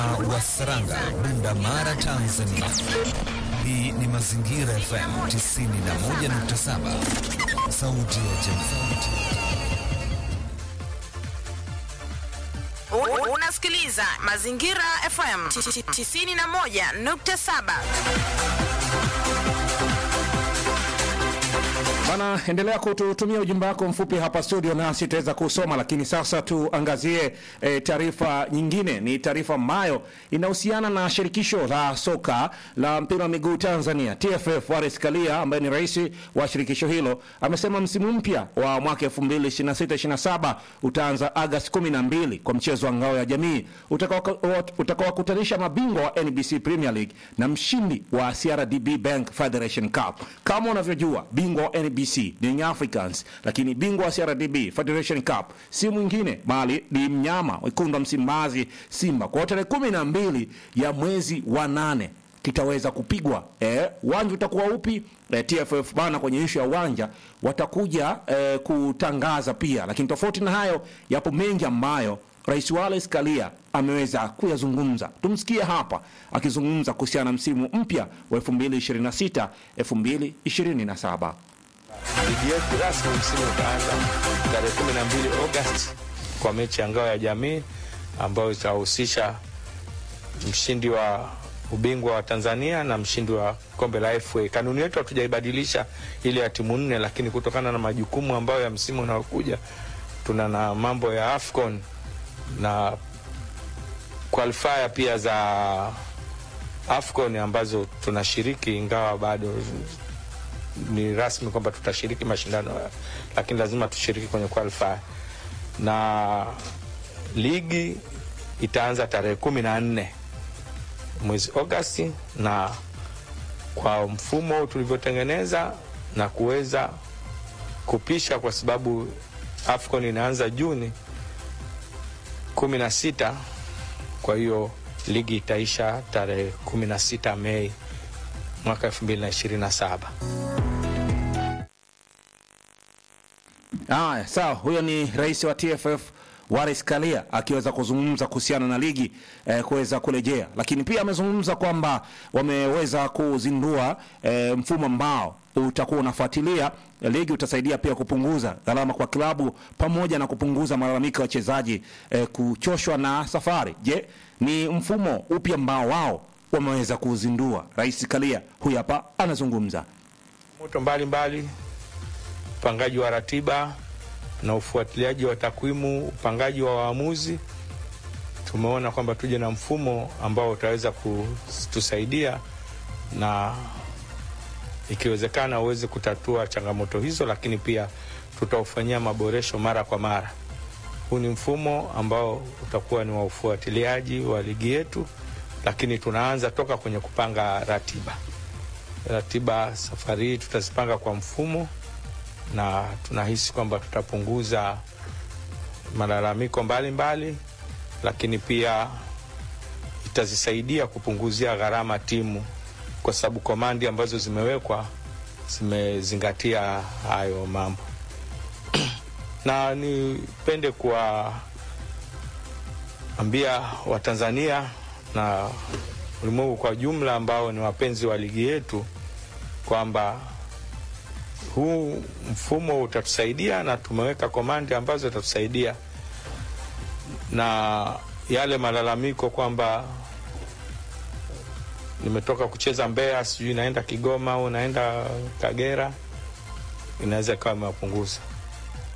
wa Saranga, Bunda Mara, Tanzania. Hii ni Mazingira FM 91.7, sauti ya jamii. Unasikiliza Mazingira FM 91.7. Bana, endelea kututumia ujumbe wako mfupi hapa studio, nasi tutaweza kusoma. Lakini sasa tuangazie e, taarifa nyingine. Ni taarifa ambayo inahusiana na shirikisho la soka la mpira wa miguu Tanzania TFF. Wallace Karia ambaye ni rais wa shirikisho hilo amesema msimu mpya wa mwaka 2026/27 utaanza Agosti 12 kwa mchezo wa ngao ya jamii utakaowakutanisha mabingwa wa NBC Premier League na mshindi wa CRDB Bank Federation Cup. Kama unavyojua bingwa wa NBC ni Young Africans, lakini bingwa wa CRDB Federation Cup si mwingine bali ni mnyama wekundu wa Msimbazi Simba. Kwa tarehe kumi na mbili ya mwezi wa nane kitaweza kupigwa. Uwanja eh, utakuwa upi? Eh, TFF bana, kwenye ishu ya uwanja watakuja eh, kutangaza pia, lakini tofauti na hayo, yapo mengi ambayo Rais Wallace Karia ameweza kuyazungumza. Tumsikie hapa akizungumza kuhusiana na msimu mpya wa 2026 2027. Ligi yetu rasmi msimu utaanza tarehe 12 Agosti kwa mechi ya ngao ya jamii ambayo itahusisha mshindi wa ubingwa wa Tanzania na mshindi wa kombe la FA. Kanuni yetu hatujaibadilisha ile ya timu nne, lakini kutokana na majukumu ambayo ya msimu unaokuja tuna na mambo ya AFCON na qualifier pia za AFCON ambazo tunashiriki, ingawa bado ni rasmi kwamba tutashiriki mashindano, lakini lazima tushiriki kwenye qualifier. Na ligi itaanza tarehe kumi na nne mwezi Agosti, na kwa mfumo tulivyotengeneza na kuweza kupisha, kwa sababu AFCON inaanza Juni kumi na sita. Kwa hiyo ligi itaisha tarehe kumi na sita Mei mwaka elfu mbili na ishirini na saba. Haya, sawa. Huyo ni rais wa TFF Wallace Karia akiweza kuzungumza kuhusiana na ligi eh, kuweza kurejea, lakini pia amezungumza kwamba wameweza kuzindua eh, mfumo ambao utakuwa unafuatilia ligi, utasaidia pia kupunguza gharama kwa klabu pamoja na kupunguza malalamiko ya wachezaji eh, kuchoshwa na safari. Je, ni mfumo upi ambao wao wameweza kuzindua? Rais Karia huyu hapa anazungumza. moto mbalimbali, upangaji wa ratiba na ufuatiliaji wa takwimu, upangaji wa waamuzi. Tumeona kwamba tuje na mfumo ambao utaweza kutusaidia na ikiwezekana uweze kutatua changamoto hizo, lakini pia tutaufanyia maboresho mara kwa mara. Huu ni mfumo ambao utakuwa ni wa ufuatiliaji wa ligi yetu, lakini tunaanza toka kwenye kupanga ratiba. Ratiba safari hii tutazipanga kwa mfumo na tunahisi kwamba tutapunguza malalamiko mbalimbali, lakini pia itazisaidia kupunguzia gharama timu, kwa sababu komandi ambazo zimewekwa zimezingatia hayo mambo na nipende kuwaambia Watanzania na ulimwengu kwa jumla ambao ni wapenzi wa ligi yetu kwamba huu mfumo utatusaidia na tumeweka komandi ambazo itatusaidia, na yale malalamiko kwamba nimetoka kucheza Mbeya, sijui naenda Kigoma au naenda Kagera, inaweza ikawa imewapunguza.